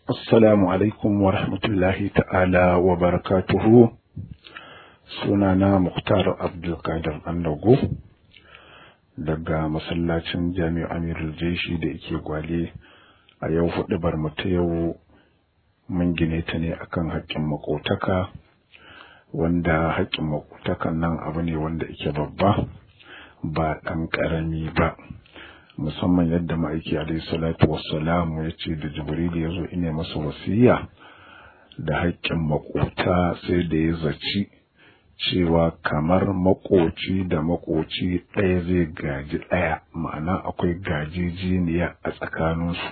Assalamu alaikum wa rahmatullahi ta'ala wa barakatuhu. Sunana Muktar Abdulkadir Andago daga masallacin Jami'u Amirul Jeshi da yake gwale a yau hudu bar mu ta yau mun gine ta ne akan haƙƙin makotaka wanda haƙƙin makotakan nan abu ne wanda yake babba ba ɗan ƙarami ba. musamman yadda ma'aiki alaihi salatu wassalamu ya ce da jibril ya zo ine masa wasiya da haƙƙin makota sai da ya zaci cewa kamar makoci da makoci ɗaya zai gaji ɗaya ma'ana akwai gajejeniya a tsakaninsu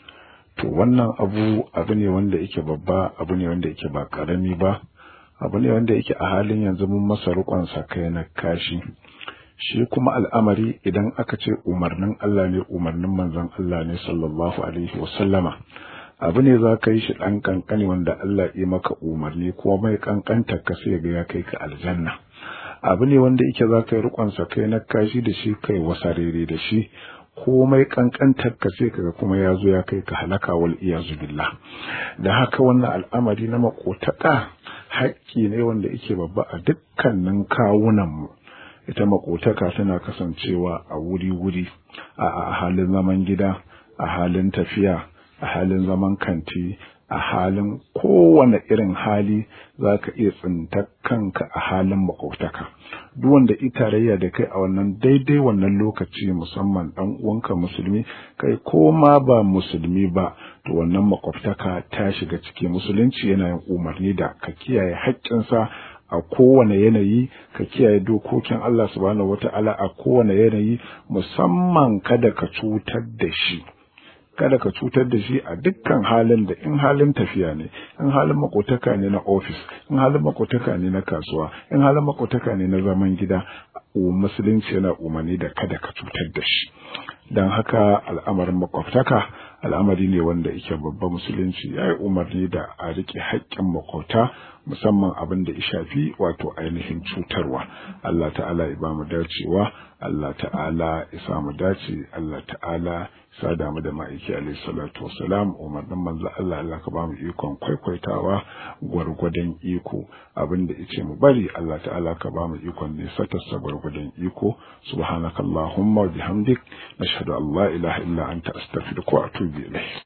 to wannan abu abu ne wanda yake babba abu ne wanda yake ba ƙarami ba abu ne wanda yake a halin yanzu mun masa riƙon kai na kashi shi kuma al'amari idan aka ce umarnin Allah ne umarnin manzon Allah ne sallallahu alaihi wasallama abu ne za ka yi shi ɗan ƙanƙani wanda Allah ya maka umarni kuma mai ƙanƙanta ka sai ga ya kai ka aljanna abu ne wanda yake za ka yi riƙonsa kai na kashi da shi kai wasarere da shi komai ƙanƙantar ka sai kaga kuma ya zo ya kai ka halaka wal iyazu billah da haka wannan al'amari na makotaka haƙƙi ne wanda yake babba a dukkanin kawunan mu ita makotaka tana kasancewa a wuri-wuri a halin zaman gida a halin tafiya a halin zaman kanti a halin kowane irin hali za ka iya tsinta kanka a halin makotaka duk wanda tarayya da kai a wannan daidai wannan lokaci musamman dan uwanka musulmi kai ko ma ba musulmi ba to wannan makwabtaka ta shiga ciki musulunci yana yin umarni da ka kiyaye haƙƙinsa a kowane yanayi ka kiyaye dokokin Allah subhanahu wata'ala a kowane yanayi musamman kada ka cutar da shi kada ka cutar da shi a dukkan halin da in halin tafiya ne in halin makotaka ne na ofis in halin makotaka ne na kasuwa in halin makotaka ne na zaman gida musulunci yana umarni da kada ka cutar da shi don haka al'amarin makwabtaka al'amari ne wanda yake babba musulunci ya yi umarni da a riƙe haƙƙin makwabta musamman abin da ya shafi wato ainihin cutarwa Allah ta'ala ya ba mu dacewa Allah ta'ala ya sa mu dace Allah ta'ala sa damu da ma'aiki alaihi salatu wasalam umarnin manzo Allah Allah ka ba mu ikon kwaikwaitawa gwargwadon iko abin da yace mu bari Allah ta'ala ka ba mu ikon ne satarsa gwargwadon iko subhanakallahumma wa bihamdik nashhadu an la ilaha illa anta astaghfiruka wa atubu ilayk